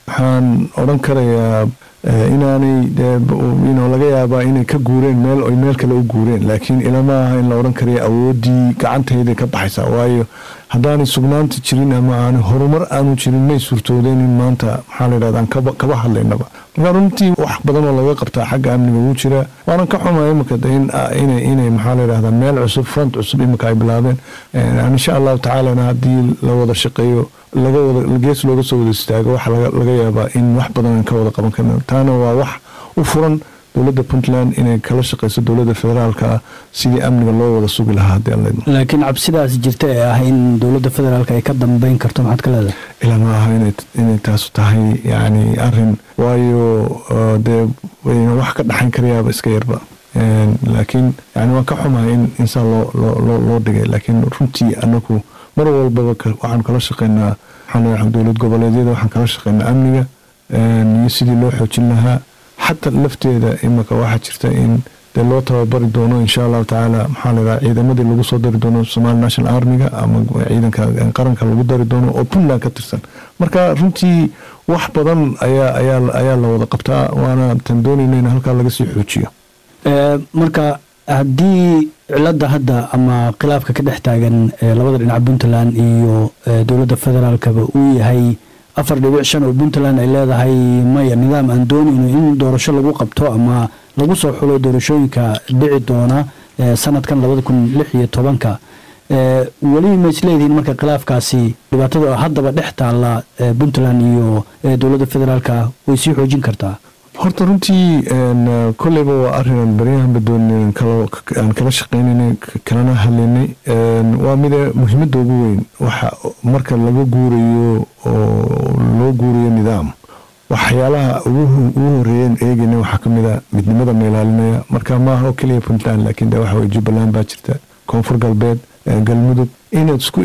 waxaan odhan karayaa inaanay laga yaabaa inay ka guureen meel oy meel kale u guureen laakiin ilama aha in la odhan karayo awoodii gacantayday ka baxaysaa waayo haddaanay sugnaanta jirin ama aan horumar aanu jirin may suurtoodeen in maanta maxaa layidhahda aan kaba hadlaynaba marka runtii wax badan oo laga qabtaa xagga amniga wuu jiraa waanan ka xumaya imika inay maxaa layidhahda meel cusub front cusub imika ay bilaabeen insha allahu tacaalana haddii la wada shaqeeyo laga wada gees looga soo wada istaago waxa laga yaabaa in wax badan aan ka wada qaban karno taana waa wax u furan dowladda puntland inay kala shaqeyso dowladda federaalka sidii amniga loo wada sugi lahaa haddii aan leedno laakiin cabsidaas jirta ee ah in dowladda federaalka ay ka dambeyn karto maxaad ka leedahay ilaa ma aha inay taasu tahay yacni arin waayo dee wax ka dhaxayn karayaaba iska yarba laakiin yani waan ka xumahay in insaa loo loo dhigay laakiin runtii anagu mar walbaba waxaan kala shaqeynaa waxaan dowlad goboleedyada waxaan kala shaqeynaa amniga iyo sidii loo xoojin lahaa xataa lafteeda imika waxaa jirta in dee loo tababari doono insha allahu tacaala maxaa laydhaha ciidamadii lagu soo dari doono somali national armiga ama ciidanka qaranka lagu dari doono oo puntland ka tirsan marka runtii wax badan ayaa ayaa ayaa la wada qabtaa waana tan doonayna in halkaa laga sii xoojiyo marka haddii cilada hadda ama khilaafka ka dhex taagan labada dhinac puntland iyo dowladda federaalkaba uu yahay afar dhibic shan oo puntland ay leedahay maya nidaam aan doonayno in doorasho lagu qabto ama lagu soo xulo doorashooyinka dhici doona sanadkan labada kun lix iyo tobanka weli ma isleedihiin marka khilaafkaasi dhibaatada haddaba dhex taalla puntland iyo dowladda federaalka way sii xoojin kartaa horta runtii koleyba waa arinan baryahanba doon aan kala shaqeynanay kalana hadlaynay waa mida muhiimada ugu weyn waxa marka laga guurayo oo loo guurayo nidaam waxyaalaha ugu horeeyan eegayna waxaa kamid a midnimada ma ilaalinaya marka maaha oo keliya puntland laakiin de waxa jubbaland baa jirta koonfur galbeed galmudug inaad isku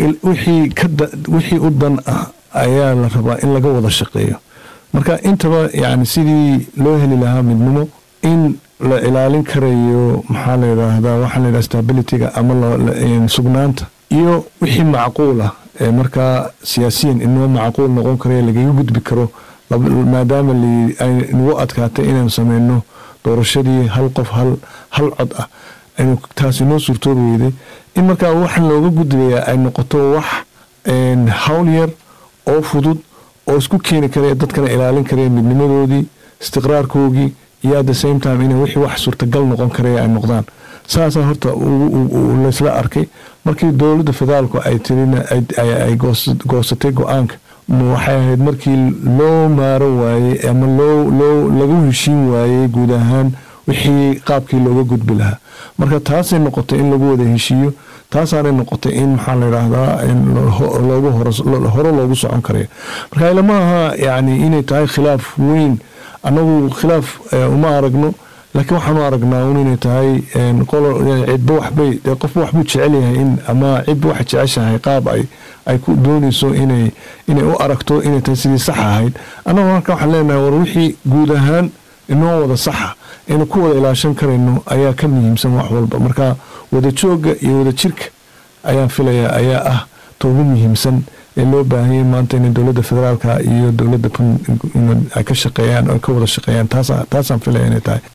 wixii u dan ah ayaa la rabaa in laga wada shaqeeyo marka intaba yani sidii loo heli lahaa midnimo in la ilaalin karayo maxaa layidhaahdaa waxaa layidhaha stabilityga ama sugnaanta iyo wixii macquul ah ee markaa siyaasiyan inoo macquul noqon karayo lagaga gudbi karo maadaama ay nagu adkaatay inaan sameyno doorashadii hal qof hal cod ah aynu taas inoo suurtoobi weyday in markaa waxaan looga gudbayaa ay noqoto wax hawl yar oo fudud oo isku keeni karaya dadkana ilaalin karaya midnimadoodii istiqraarkoogii iyo at the same time inay wixii wax suurtagal noqon karaya ay noqdaan saasaa horta laysla arkay markii dowladda federaalku ay tirina ay goosatay go-aanka waxay ahayd markii loo maaro waayey ama loo lagu heshiin waayey guud ahaan wixii qaabkii looga gudbi lahaa marka taasay noqotay in lagu wada heshiiyo taasaanay noqotay in maxaa layidhaahdaa hore loogu socon karayo marka ilama aha yani inay tahay khilaaf weyn anagu khilaaf uma aragno laakiin waxaanu aragnaa un inay tahay cidba waxbay qofba waxbuu jecel yahay in ama cidba waxay jeceshahay qaab ay ay ku doonayso inay inay u aragto inay tahay sidii sax ahayd annagu marka waxaan leenahay war wixii guud ahaan inoo wada saxa aynu ku wada ilaashan karayno ayaa ka muhiimsan wax walba marka wada joogga iyo wada jirka ayaan filayaa ayaa ah ta ugu muhiimsan ee loo baahanyay maanta inay dowladda federaalka iyo dowladda ay ka shaqeeyaan oo ka wada shaqeeyaan taasaan filaya inay tahay